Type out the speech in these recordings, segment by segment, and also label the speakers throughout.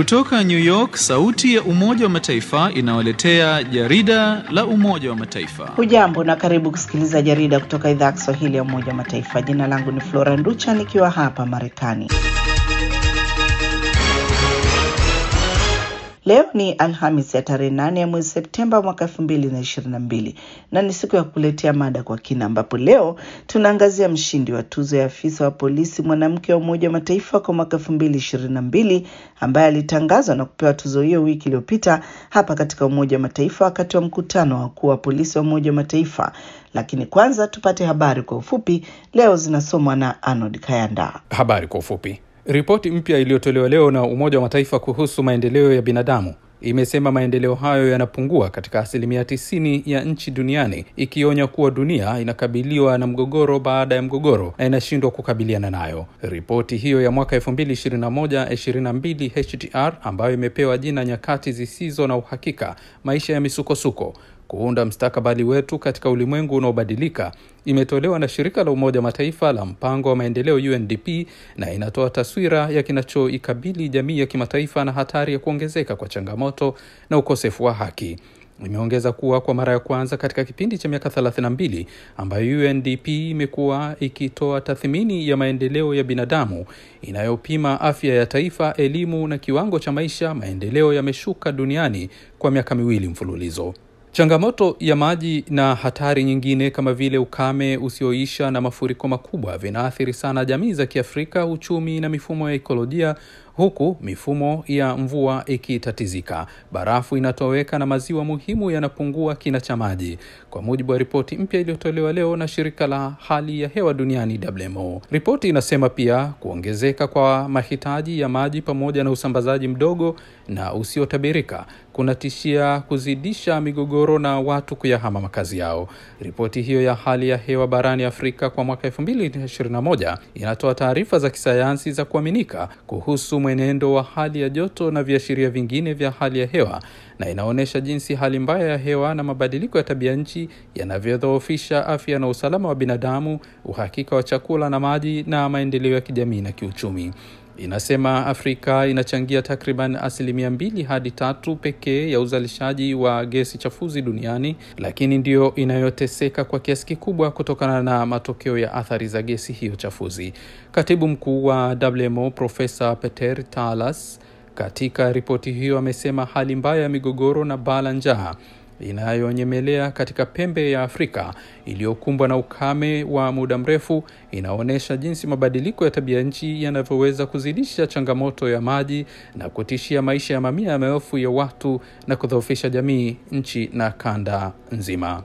Speaker 1: Kutoka New York, sauti ya Umoja wa Mataifa inawaletea jarida la Umoja wa Mataifa.
Speaker 2: Hujambo na karibu kusikiliza jarida kutoka idhaa ya Kiswahili ya Umoja wa Mataifa. Jina langu ni Flora Nducha nikiwa hapa Marekani. Leo ni Alhamis ya tarehe nane ya mwezi Septemba mwaka elfu mbili na ishirini na mbili na ni siku ya kuletea mada kwa kina, ambapo leo tunaangazia mshindi wa tuzo ya afisa wa polisi mwanamke wa Umoja wa Mataifa kwa mwaka elfu mbili ishirini na mbili ambaye alitangazwa na kupewa tuzo hiyo wiki iliyopita hapa katika Umoja wa Mataifa wakati wa mkutano wa wakuu wa polisi wa Umoja wa Mataifa. Lakini kwanza tupate habari kwa ufupi, leo zinasomwa na Arnold Kayanda.
Speaker 3: Habari kwa ufupi. Ripoti mpya iliyotolewa leo na Umoja wa Mataifa kuhusu maendeleo ya binadamu imesema maendeleo hayo yanapungua katika asilimia tisini ya nchi duniani, ikionya kuwa dunia inakabiliwa na mgogoro baada ya mgogoro na inashindwa kukabiliana nayo. Ripoti hiyo ya mwaka 2021-22 HDR ambayo imepewa jina nyakati zisizo na uhakika, maisha ya misukosuko kuunda mstakabali wetu katika ulimwengu unaobadilika imetolewa na shirika la Umoja Mataifa la mpango wa maendeleo UNDP na inatoa taswira ya kinachoikabili jamii ya kimataifa na hatari ya kuongezeka kwa changamoto na ukosefu wa haki. Imeongeza kuwa kwa mara ya kwanza katika kipindi cha miaka 32 ambayo UNDP imekuwa ikitoa tathmini ya maendeleo ya binadamu inayopima afya ya taifa, elimu na kiwango cha maisha, maendeleo yameshuka duniani kwa miaka miwili mfululizo. Changamoto ya maji na hatari nyingine kama vile ukame usioisha na mafuriko makubwa vinaathiri sana jamii za Kiafrika, uchumi na mifumo ya ekolojia, huku mifumo ya mvua ikitatizika. Barafu inatoweka na maziwa muhimu yanapungua kina cha maji, kwa mujibu wa ripoti mpya iliyotolewa leo na shirika la hali ya hewa duniani WMO. Ripoti inasema pia kuongezeka kwa mahitaji ya maji pamoja na usambazaji mdogo na usiotabirika kunatishia kuzidisha migogoro na watu kuyahama makazi yao. Ripoti hiyo ya hali ya hewa barani Afrika kwa mwaka 2021 inatoa taarifa za kisayansi za kuaminika kuhusu mwenendo wa hali ya joto na viashiria vingine vya hali ya hewa na inaonyesha jinsi hali mbaya ya hewa na mabadiliko ya tabia nchi yanavyodhoofisha afya na usalama wa binadamu, uhakika wa chakula na maji, na maendeleo ya kijamii na kiuchumi. Inasema Afrika inachangia takriban asilimia mbili hadi tatu pekee ya uzalishaji wa gesi chafuzi duniani, lakini ndiyo inayoteseka kwa kiasi kikubwa kutokana na matokeo ya athari za gesi hiyo chafuzi. Katibu mkuu wa WMO Profesa Peter Talas katika ripoti hiyo amesema hali mbaya ya migogoro na baa la njaa inayonyemelea katika pembe ya Afrika iliyokumbwa na ukame wa muda mrefu inaonyesha jinsi mabadiliko ya tabia nchi yanavyoweza kuzidisha changamoto ya maji na kutishia maisha ya mamia ya maelfu ya watu na kudhoofisha jamii, nchi na kanda nzima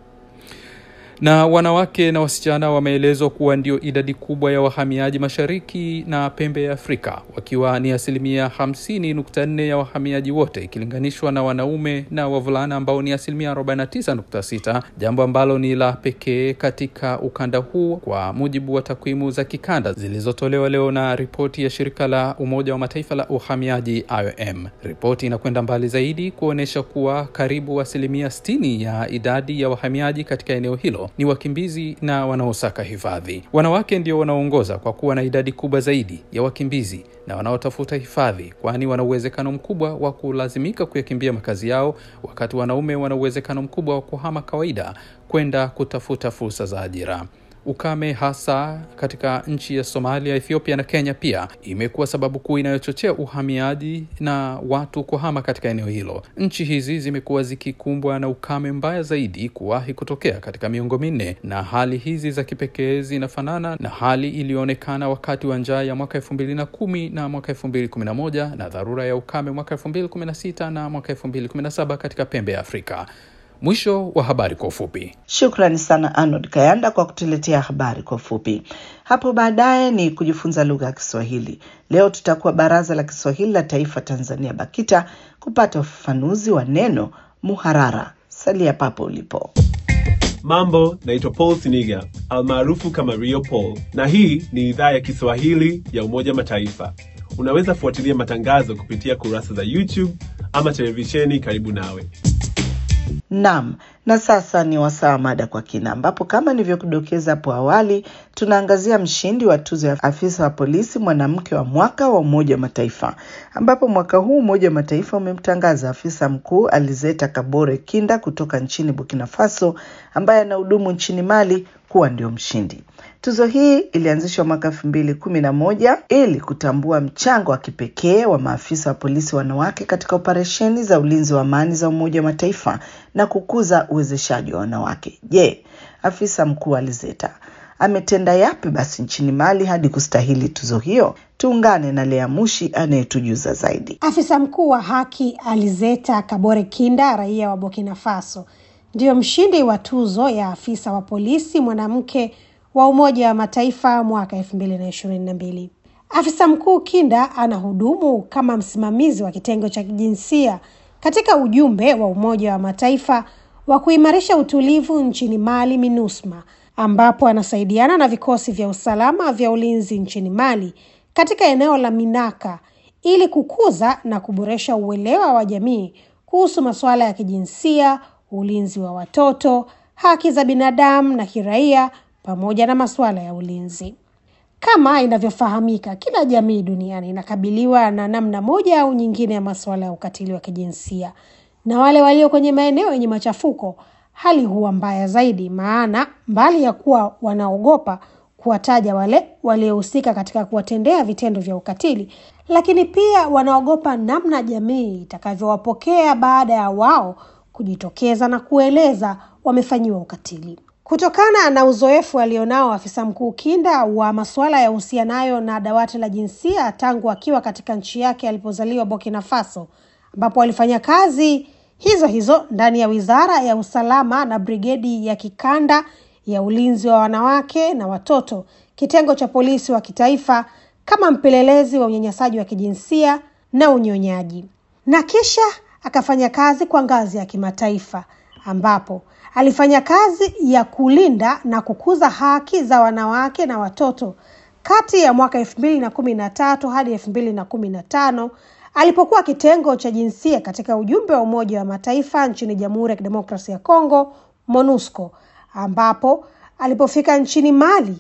Speaker 3: na wanawake na wasichana wameelezwa kuwa ndio idadi kubwa ya wahamiaji mashariki na pembe ya Afrika, wakiwa ni asilimia 50.4 ya wahamiaji wote ikilinganishwa na wanaume na wavulana ambao ni asilimia 49.6, jambo ambalo ni la pekee katika ukanda huu kwa mujibu wa takwimu za kikanda zilizotolewa leo na ripoti ya shirika la Umoja wa Mataifa la uhamiaji IOM. Ripoti inakwenda mbali zaidi kuonyesha kuwa karibu asilimia 60 ya idadi ya wahamiaji katika eneo hilo ni wakimbizi na wanaosaka hifadhi. Wanawake ndio wanaoongoza kwa kuwa na idadi kubwa zaidi ya wakimbizi na wanaotafuta hifadhi, kwani wana uwezekano mkubwa wa kulazimika kuyakimbia makazi yao, wakati wanaume wana uwezekano mkubwa wa kuhama kawaida kwenda kutafuta fursa za ajira. Ukame hasa katika nchi ya Somalia, Ethiopia na Kenya pia imekuwa sababu kuu inayochochea uhamiaji na watu kuhama katika eneo hilo. Nchi hizi zimekuwa zikikumbwa na ukame mbaya zaidi kuwahi kutokea katika miongo minne, na hali hizi za kipekee zinafanana na hali iliyoonekana wakati wa njaa ya mwaka elfu mbili na kumi na mwaka elfu mbili kumi na moja na dharura ya ukame mwaka elfu mbili kumi na sita na mwaka elfu mbili kumi na saba katika pembe ya Afrika. Mwisho wa habari kwa ufupi.
Speaker 2: Shukrani sana Arnold Kayanda kwa kutuletea habari kwa ufupi. Hapo baadaye ni kujifunza lugha ya Kiswahili. Leo tutakuwa Baraza la Kiswahili la Taifa Tanzania, BAKITA, kupata ufafanuzi wa neno muharara. Salia papo ulipo.
Speaker 4: Mambo, naitwa Paul Siniga almaarufu kama Rio Paul, na hii ni idhaa ya Kiswahili ya Umoja Mataifa. Unaweza fuatilia matangazo kupitia kurasa za YouTube ama televisheni karibu nawe.
Speaker 2: Naam, Na sasa ni wasaa mada kwa kina, ambapo kama nilivyokudokeza hapo awali, tunaangazia mshindi wa tuzo ya afisa wa polisi mwanamke wa mwaka wa Umoja wa Mataifa, ambapo mwaka huu Umoja wa Mataifa umemtangaza afisa mkuu Alizeta Kabore Kinda kutoka nchini Burkina Faso, ambaye anahudumu nchini Mali kuwa ndio mshindi. Tuzo hii ilianzishwa mwaka elfu mbili kumi na moja ili kutambua mchango wa kipekee wa maafisa wa polisi wanawake katika operesheni za ulinzi wa amani za Umoja wa Mataifa na kukuza uwezeshaji wa wanawake. Je, afisa mkuu Alizeta ametenda yapi basi nchini Mali hadi kustahili tuzo hiyo? Tuungane na Lea Mushi anayetujuza zaidi.
Speaker 5: Afisa mkuu wa haki Alizeta Kabore Kinda, raia wa Burkina Faso, ndiyo mshindi wa tuzo ya afisa wa polisi mwanamke wa Umoja wa Mataifa mwaka elfu mbili na ishirini na mbili. Afisa mkuu Kinda anahudumu kama msimamizi wa kitengo cha kijinsia katika ujumbe wa Umoja wa Mataifa wa kuimarisha utulivu nchini Mali, MINUSMA, ambapo anasaidiana na vikosi vya usalama vya ulinzi nchini Mali katika eneo la Minaka ili kukuza na kuboresha uelewa wa jamii kuhusu masuala ya kijinsia, ulinzi wa watoto, haki za binadamu na kiraia pamoja na masuala ya ulinzi. Kama inavyofahamika, kila jamii duniani inakabiliwa na namna moja au nyingine ya masuala ya ukatili wa kijinsia, na wale walio kwenye maeneo yenye machafuko, hali huwa mbaya zaidi, maana mbali ya kuwa wanaogopa kuwataja wale waliohusika katika kuwatendea vitendo vya ukatili, lakini pia wanaogopa namna jamii itakavyowapokea baada ya wao kujitokeza na kueleza wamefanyiwa ukatili. Kutokana na uzoefu alionao afisa mkuu Kinda wa masuala ya uhusianayo na dawati la jinsia tangu akiwa katika nchi yake alipozaliwa Burkina Faso, ambapo alifanya kazi hizo hizo ndani ya wizara ya usalama na brigedi ya kikanda ya ulinzi wa wanawake na watoto, kitengo cha polisi wa kitaifa, kama mpelelezi wa unyanyasaji wa kijinsia na unyonyaji, na kisha akafanya kazi kwa ngazi ya kimataifa ambapo alifanya kazi ya kulinda na kukuza haki za wanawake na watoto kati ya mwaka elfu mbili na kumi na tatu hadi elfu mbili na kumi na tano alipokuwa kitengo cha jinsia katika ujumbe wa Umoja wa Mataifa nchini Jamhuri ya Kidemokrasia ya Kongo, MONUSCO, ambapo alipofika nchini Mali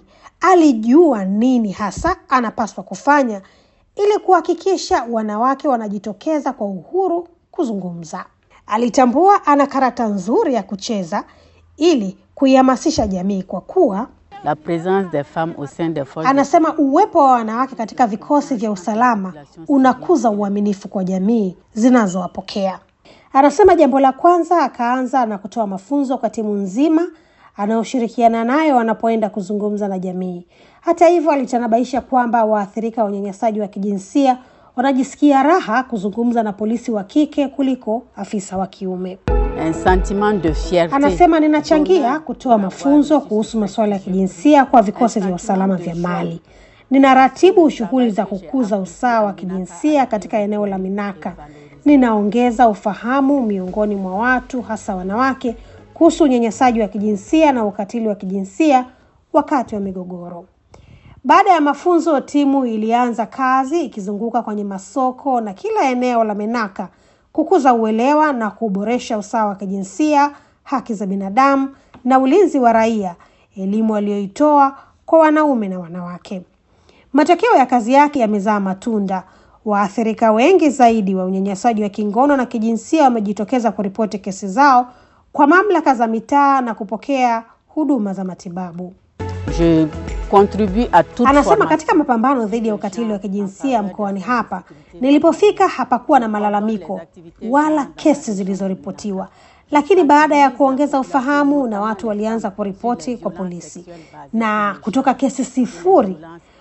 Speaker 5: alijua nini hasa anapaswa kufanya ili kuhakikisha wanawake wanajitokeza kwa uhuru kuzungumza. Alitambua ana karata nzuri ya kucheza ili kuihamasisha jamii kwa kuwa
Speaker 6: La présence des femmes au sein des forces
Speaker 5: anasema uwepo wa wanawake katika vikosi vya usalama unakuza uaminifu kwa jamii zinazowapokea. Anasema jambo la kwanza, akaanza na kutoa mafunzo kwa timu nzima anayoshirikiana nayo wanapoenda kuzungumza na jamii. Hata hivyo, alitanabaisha kwamba waathirika wa unyanyasaji wa kijinsia wanajisikia raha kuzungumza na polisi wa kike kuliko afisa wa kiume.
Speaker 6: un sentiment de fierté.
Speaker 5: Anasema ninachangia kutoa mafunzo kuhusu masuala ya kijinsia kwa vikosi vya usalama vya Mali. Ninaratibu shughuli za kukuza usawa wa kijinsia katika eneo la Minaka. Ninaongeza ufahamu miongoni mwa watu hasa wanawake kuhusu unyanyasaji wa kijinsia na ukatili wa kijinsia wakati wa migogoro. Baada ya mafunzo, timu ilianza kazi ikizunguka kwenye masoko na kila eneo la Menaka kukuza uelewa na kuboresha usawa wa kijinsia, haki za binadamu na ulinzi wa raia, elimu aliyoitoa kwa wanaume na wanawake. Matokeo ya kazi yake yamezaa matunda. Waathirika wengi zaidi wa unyanyasaji wa kingono na kijinsia wamejitokeza kuripoti kesi zao kwa mamlaka za mitaa na kupokea huduma za matibabu.
Speaker 6: Je contribue à toute
Speaker 5: Anasema
Speaker 6: formation.
Speaker 5: katika mapambano dhidi ya ukatili wa kijinsia mkoani hapa, nilipofika hapakuwa na malalamiko wala kesi zilizoripotiwa, lakini baada ya kuongeza ufahamu na watu walianza kuripoti kwa polisi, na kutoka kesi sifuri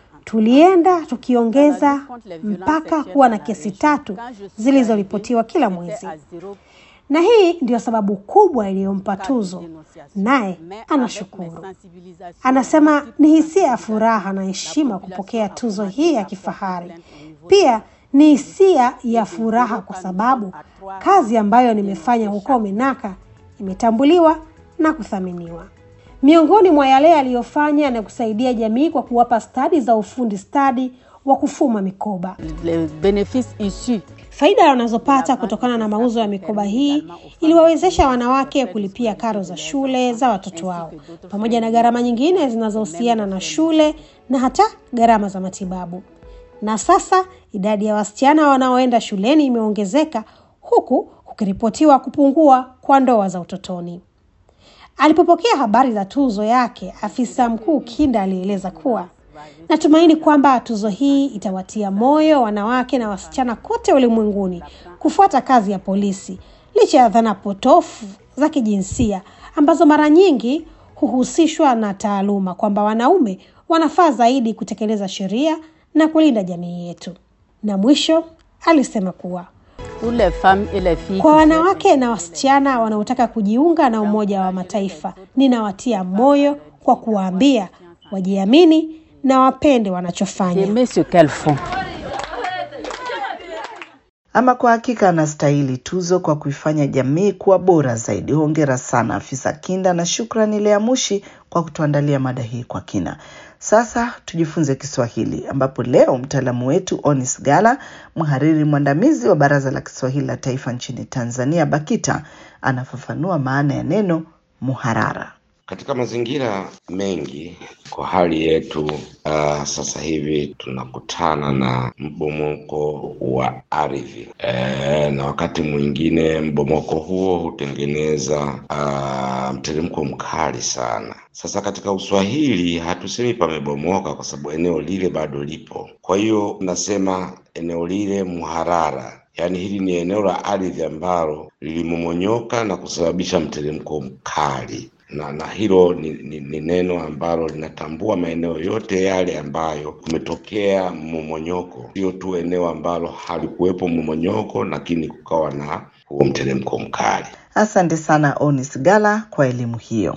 Speaker 5: tulienda tukiongeza mpaka kuwa na kesi tatu zilizoripotiwa kila mwezi na hii ndiyo sababu kubwa iliyompa tuzo, naye anashukuru. Anasema ni hisia ya furaha na heshima kupokea tuzo hii ya kifahari. Pia ni hisia ya furaha kwa sababu kazi ambayo nimefanya huko Menaka imetambuliwa na kuthaminiwa. Miongoni mwa yale aliyofanya na kusaidia jamii kwa kuwapa stadi za ufundi stadi wa kufuma mikoba.
Speaker 6: Les bénéfices issus
Speaker 5: Faida wanazopata kutokana na mauzo ya mikoba hii iliwawezesha wanawake kulipia karo za shule za watoto wao pamoja na gharama nyingine zinazohusiana na shule na hata gharama za matibabu. Na sasa idadi ya wasichana wanaoenda shuleni imeongezeka huku kukiripotiwa kupungua kwa ndoa za utotoni. Alipopokea habari za tuzo yake, afisa mkuu Kinda alieleza kuwa natumaini kwamba tuzo hii itawatia moyo wanawake na wasichana kote ulimwenguni kufuata kazi ya polisi licha ya dhana potofu za kijinsia ambazo mara nyingi huhusishwa na taaluma kwamba wanaume wanafaa zaidi kutekeleza sheria na kulinda jamii yetu. Na mwisho alisema kuwa
Speaker 6: pour les femmes et les filles
Speaker 5: kwa
Speaker 6: qui
Speaker 5: wanawake na wasichana wanaotaka kujiunga na Umoja wa Mataifa, ninawatia moyo kwa kuwaambia wajiamini na wapende wanachofanya.
Speaker 6: aimer ce qu'elles font.
Speaker 2: Ama kwa hakika anastahili tuzo kwa kuifanya jamii kuwa bora zaidi. Hongera sana afisa Kinda, na shukrani Lea Mushi kwa kutuandalia mada hii kwa kina. Sasa tujifunze Kiswahili, ambapo leo mtaalamu wetu Onis Gala, mhariri mwandamizi wa Baraza la Kiswahili la Taifa nchini Tanzania, BAKITA, anafafanua maana ya neno muharara.
Speaker 7: Katika mazingira mengi kwa hali yetu uh, sasa hivi tunakutana na mbomoko wa ardhi e, na wakati mwingine mbomoko huo hutengeneza uh, mteremko mkali sana. Sasa katika Uswahili hatusemi pamebomoka kwa sababu eneo lile bado lipo. Kwa hiyo tunasema eneo lile muharara, yaani hili ni eneo la ardhi ambalo lilimomonyoka na kusababisha mteremko mkali na na hilo ni, ni, ni neno ambalo linatambua maeneo yote yale ambayo kumetokea mmomonyoko, sio tu eneo ambalo halikuwepo mmomonyoko, lakini kukawa na huo mteremko mkali.
Speaker 2: Asante sana Onis Gala kwa elimu hiyo.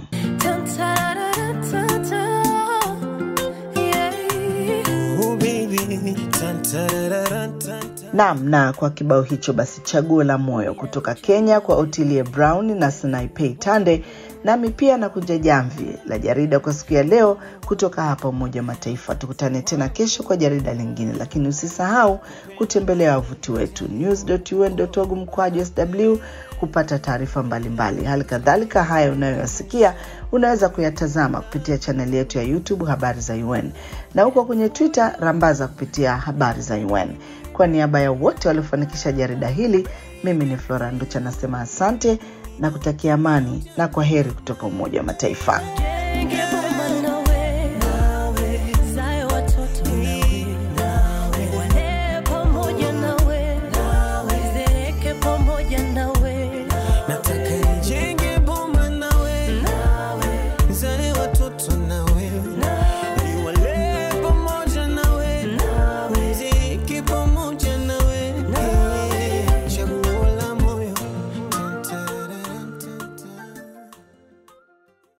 Speaker 2: Naam, na kwa kibao hicho basi, chaguo la moyo kutoka Kenya kwa Otilie Brown na Sanaipei Tande. Nami pia nakunja jamvi la jarida kwa siku ya leo kutoka hapa Umoja wa Mataifa. Tukutane tena kesho kwa jarida lingine, lakini usisahau kutembelea wavuti wetu news.un.org mkwaju sw kupata taarifa mbalimbali. Hali kadhalika haya unayoyasikia unaweza kuyatazama kupitia chaneli yetu ya YouTube Habari za UN na huko kwenye Twitter rambaza kupitia Habari za UN. Kwa niaba ya wote waliofanikisha jarida hili, mimi ni Flora Nducha nasema asante na kutakia amani na kwa heri kutoka Umoja wa Mataifa.